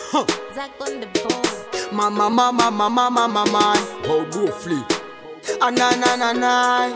Zach on the board. Mama, mama, mama, mama, mama. How go flee? Ah, na, na, na, na.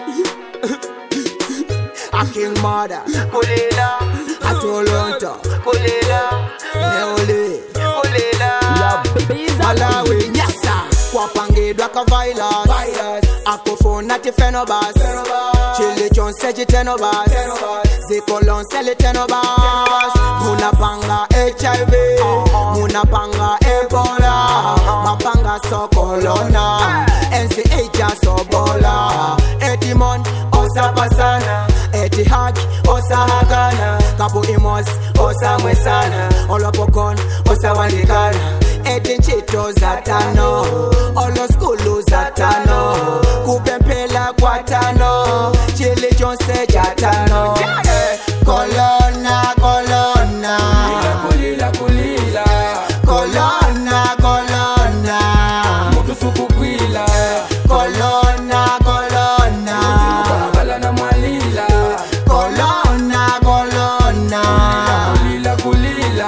A king mother. Kulela, A Toronto. kulela, Neole. kulela. Malawi, nyasa. Kwapangidwa ka virus. Akufuna tifenobas. Chili chonse chitenobas. Zikolonse litenobas. Munapanga HIV. Munapanga Ebola. Mapanga sokolona. NCH sobola. Etimon osapasana. Etihad osahagana. Kabu imos osamwesana. Olopokon osawandikana. Etinchito zatano. Olo skulu zatano. Kupempela kwatano. Chili jonse jatano. Eh, Kolona, kolona. Kulila kulila, Kolona, kolona. mutu sukukwila, Kolona, kolona. bala na mwalila. Kolona, kolona. Kulila kulila,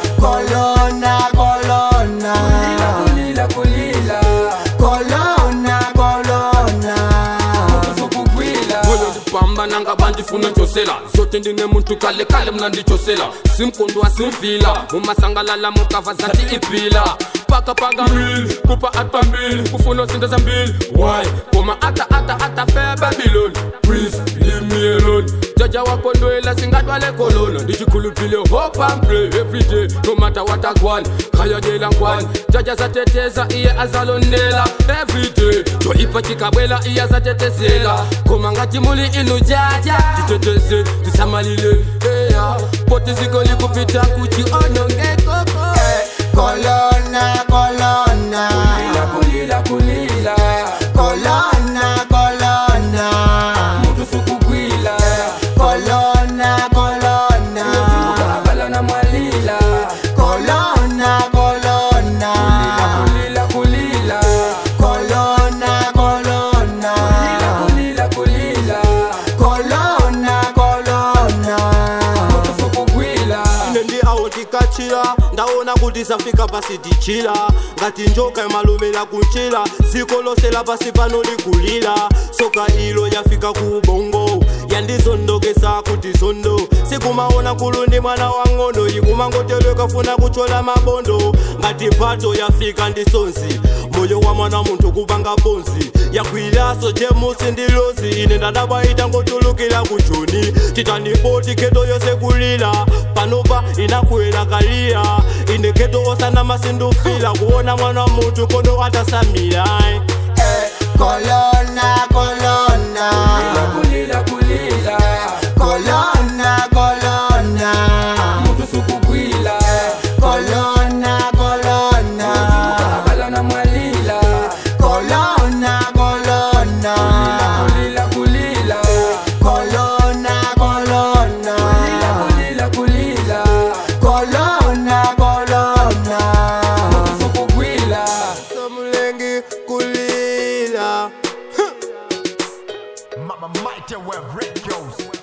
Kolona, kolona. kulila kulila, Kolona, kolona. mutu sukukwila. Moyo ndipambana nga bandifuna ntshosela zote ndine muntu kale kale mna nditshosela simkondwa simfila mumasangalala mukava zanti iphila paka paka mbili kupa ata mbili kufuna zinto zambili why koma ata ata ata fe babylon please leave me alone jaja wakondwela singatwale kolona ndichikhuluphile hope and pray every day no matter what agwan khayadela ngwani jaja zateteza iye azalondela every day jo ipachikabwela iye azatetezela koma ngati muli inu jaja titeteze tisamalile eya poti ziko likupita kuti onongekoko Kolona, kolona. kulila kulila Kolona, kolona. mutu sukukwila Kolona, kolona. bala na mwalila Kolona, kolona. kulila kulila Kolona, kolona. kulila kulila Kolona, kolona. mutu sukukwila ine ndi awo tikachira ndaona kuti zafika pasi tichira ngati njoka imalumira kunchira dziko lonse lapasi pano likulira soka ilo yafika ku ubongo yandizondokesa kuti zondo sikumaona nkulu ndi mwana wang'ono ikumangotero kafuna kuchola mabondo ngati mphato yafika ndi sonzi moyo wa mwana munthu kupanga bonzi yakwiraso jemusi ndi lozi ine ndadabwaita ngotulukira ku joni titanipoti keto yonse kulira panopa inakwera kalira ine keto osana masindufila kuona mwana wa munthu kono atasamira Eh, Kolona, kolona. kulila kulila Kolona, kolona. mutu sukukwila Kolona, kolona. bala na mwalila Kolona, kolona. kulila kulila Kolona, kolona. kulila kulila Kolona, kolona. sukukwila samulengi kulira Mama Mighty Web Records.